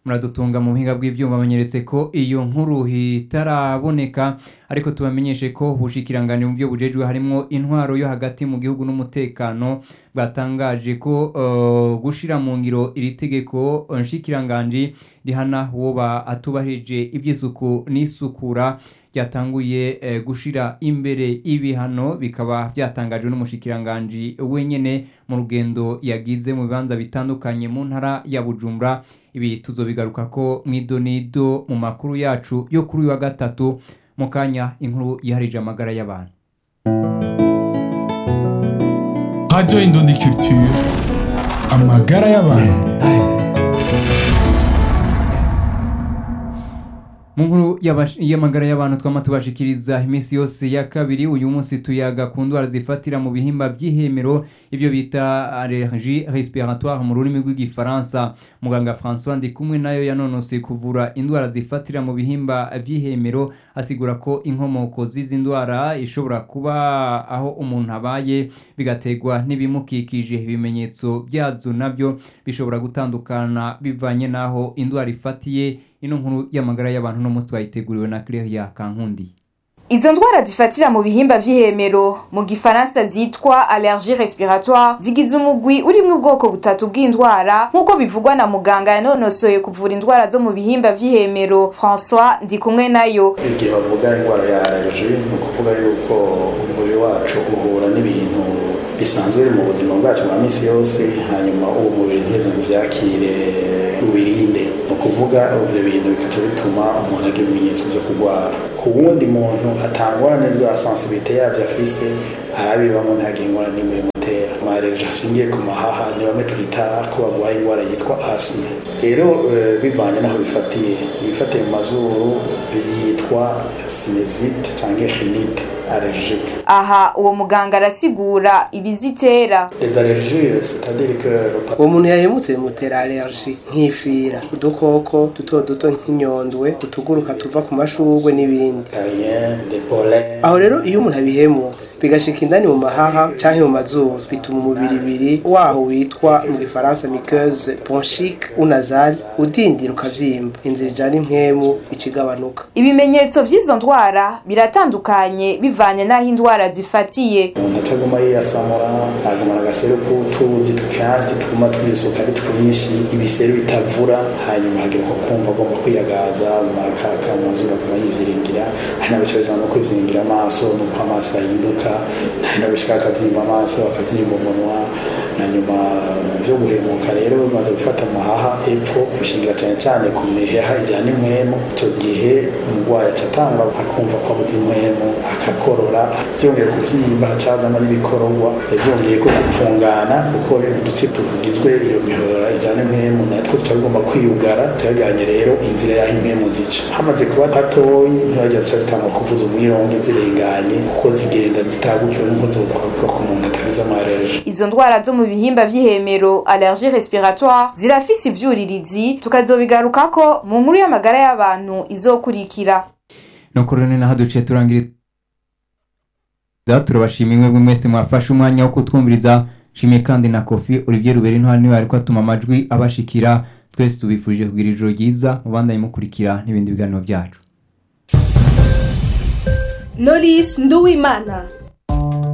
muradutunga mu buhinga bw'ibyuma banyeretse ko iyo nkuru itaraboneka ariko tubamenyeshe ko ubushikiranganje mu byo bujejwe harimo intwaro yo hagati mu gihugu n'umutekano bwatangaje ko uh, gushira mu ngiro iri tegeko nshikiranganje rihana uwo atubahirije iby'isuku n'isukura byatanguye eh, gushira imbere ibihano bikaba byatangajwe n'umushikiranganji wenyene mu rugendo yagize mu bibanza bitandukanye mu ntara ya Bujumbura ibi tuzobigaruka ko mwidonido mu makuru yacu yo kuri uyu wa gatatu mu kanya inkuru yiharije amagara y'abantu Radio Indundi Culture amagara y'abantu mu nkuru y'amagara y'abantu twama tubashikiriza iminsi yose ya kabiri uyu munsi tuyaga ku ndwara zifatira mu bihimba by'ihemero ibyo bita allergie respiratoire mu rurimi rw'igifaransa muganga françois ndi kumwe nayo yanonose kuvura indwara zifatira mu bihimba by'ihemero asigura ko inkomoko z'izi ndwara ishobora kuba aho umuntu abaye bigategwa n'ibimukikije ibimenyetso byazo nabyo bishobora gutandukana bivanye n'aho indwara ifatiye ino nkuru y'amagara y'abantu no munsi twayiteguriwe na Claire Kankundi Izo ndwara zifatira mu bihimba vy'ihemero mu gifaransa zitwa allergie respiratoire zigize umugwi urimwo ubwoko butatu bw'indwara nk'uko bivugwa na muganga yanonosoye kuvura indwara zo mu bihimba vy'ihemero François ndi kumwe nayo igihe bavuga indwara ya allergie ni ukuvuga yuko umubiri wacu uhura n'ibintu bisanzwe biri mu buzima bwacu bwa minsi yose hanyuma uwo mubiri ntiheze ngo uvyakire ubirinde ni ukuvuga ivyo bintu bikaca bituma umuntu agira ibimenyetso vyo kurwara ku wundi muntu atangorane za sensibilité yavyo afise arabibamo ntagira ingorane n'imwe bimutera amareje ashingiye ku mahaha ni bamwe twita ko barwaye indwara yitwa asme rero bivanye n'aho bifatiye ibifatiye mu mazuru byitwa sinezite canke rinite allergique aha uwo muganga arasigura ibizitera les allergies c'est-à-dire que uwo muntu yahemutse bimutera allergie nk'ifira udukoko duto duto nk'inyondwe utuguruka tuva ku mashurwe n'ibindi aho rero iyo umuntu abihemutse bigashika indani mu mahaha canke mu mazuru bituma umubiri ibiri waho witwa mu gifaransa muqueuse bronchique ou nasale udindira ukavyimba inzira ijana impwemu icigabanuka ibimenyetso vy'izo ndwara biratandukanye bivanye n'aho indwara zifatiye umuntu ataguma yiyasamura agumana agaseru k'utuzi tukansi tuguma twisuka ari twinshi ibiseru bitavura hanyuma hagira ko kumva agomba kwiyagaza makaka mu mazuru aguma yivyiringira hari n'abicarizana no kwivyiringira amaso nuko amaso ahinduka hari n'abishika akavyimba amaso akavyimba umunwa na nyuma vyo guhemuka rero bimaze gufata amahaha epfo bishingira cyane cyane ku miheha ijyana impwemu icyo gihe umurwayi acatanga akumva ko abuze impwemu akakorora byongeye kuvyimba hacazamo n'ibikororwa byongeye ko gupfungana kuko udutsi tugizwe iyo mihora ijyana impwemu natwo tuba tugomba kwiyugara tuyaganye rero inzira y'aho impwemu zica hamaze kuba hatoyi ntibajya zica zitangwa kuvuza umwironge zirenganye kuko zigenda zitagukiwe n'uko zokwakwa ku muntu atagize amareje izo ndwara zo mu bihimba vy'ihemero allergie respiratoire zirafise ivyuririzi tukazobigarukako mu nkuru y'amagara y'abantu izokurikira nuko rero ni naho duciye turangiriza turabashimiye mwebwe mwese mwafashe umwanya wo kutwumviriza shimiye kandi na kofi olivier ruberi ntwari niwe ariko atuma amajwi abashikira twese tubifurije kugira ijoro ryiza mubandanye mukurikira n'ibindi biganiro byacu Knowless Nduwimana